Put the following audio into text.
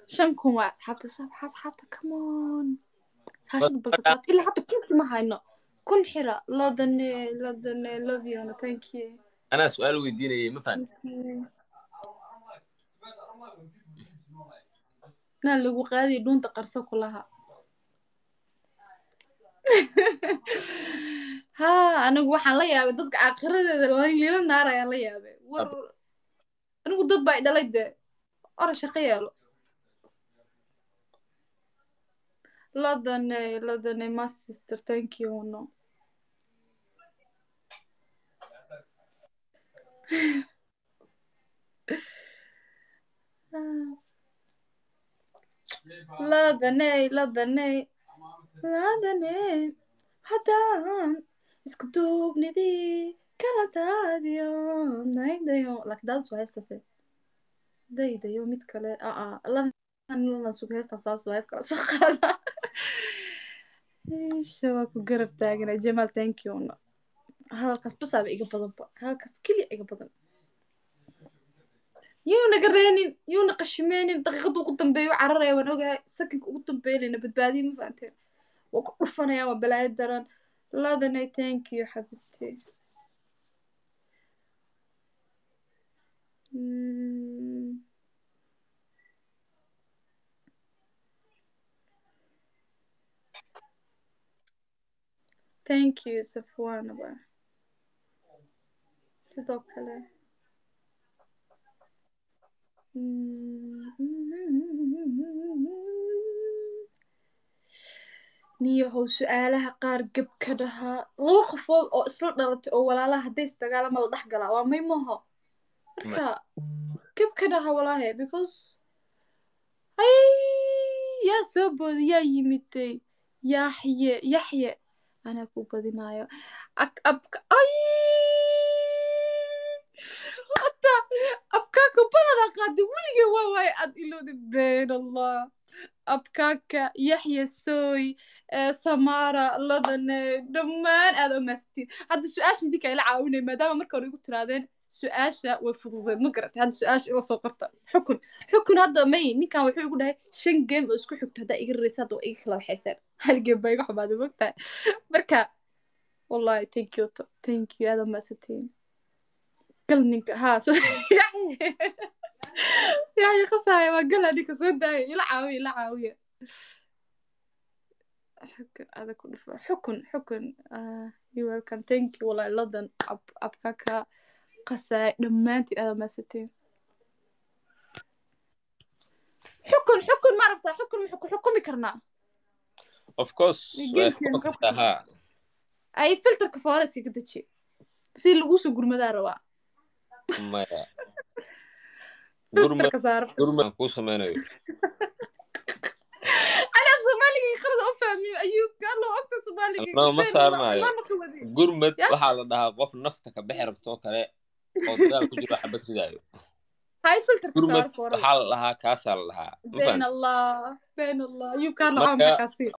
shan kun waa asxaabta sabaxa asxaabta come on shaashada balkataab ilaa hadda kunki ma hayno kun xira lodane lodane love you thank you anaa su-aal weydiinayay ma fahan naa lagu qaadiyo dhuunta qarso kulaha ha anigu waxaan la yaabay dadka aakhiradeeda lila naar ayaan la yaabay war anigu dad baa idhalay dee ora shaqo yeelo lodane lodane my sister thank you no ladaney ladaney ladaney haddaan isku duubnidii kala daadiyo naydayo laakiin daadis waa heestaase daydayo mid kale aa ladan ladan sug heestaas daadis waa hees kala soo qaada isha waa ku garab taagana jamaal thank you no hadalkaas basaaba iga badanba hadalkaas keliya iga badan yuuna gareenin yuuna qashimeenin daqiiqada ugu dambeeyo cararaya waan ogahay sakinka ugu dambeynayna badbaadiya ma fahanteen waa ku dhufanaya waa balaayo daran ladanay thank you xabibti thank you safwanaba sidoo kale niyahow su-aalaha qaar geb ka dhahaa laba qofood oo isla dhalatay oo walaalaha hadday isdagaalama la dhex galaa waa may maho marka geb ka dhaha walaahe because ay yaa soo booda yaa yimiday yaxye yaxye anaa ku badinayo ay hata abkaaka balana qaada weliga waa waaye aad ilowda been allah abkaaka yaxya sooy samara ladane dhammaan aad omaastiin hadda su-aasha idinka ila caawinay maadaama marka hore igu tiraadeen su-aasha way fududeed ma garatay hadda su-aasha ila soo qorta xukun xukun hadda may ninkan wuxuu igu dhahay shan game oo isku xigta haddaa iga raraysa hadda waa iga kala waxaysaan hal game baa iga xumaaday mogtahay marka wallahi thank you thank you aad omaasatiin gal ninka haa so yaxya qasaaya waa gala ninka soo daaya ila caawiya ila caawiya xukun ada ku dhufo xukun xukun you welcome thank you wallahi ladan ab abkaka qasaaya dhammaantiin aada maasatiin xukun xukun ma rabtaa xukun maxu ku xukumi karnaa of course way xukumi kartaa haa ay filterka foreska ka deji si lagu soo gurmadaa rabaa maya filterka saaro gurmad kuu sameynayo أنا في Soomaaliga qalad u fahmin ayuu kalo ogta Soomaaliga No, ma saarnayo. gurmad waxaa la dhahaa qof nafta ka bixi rabto kale oo dagaal ku jiro xabad ridaayo hay filterka gurmad saaro foora waxaa la dhahaa kaasaa la dhahaa ma been fahan allah been allah ayuu kalo Marka- caawin markaasi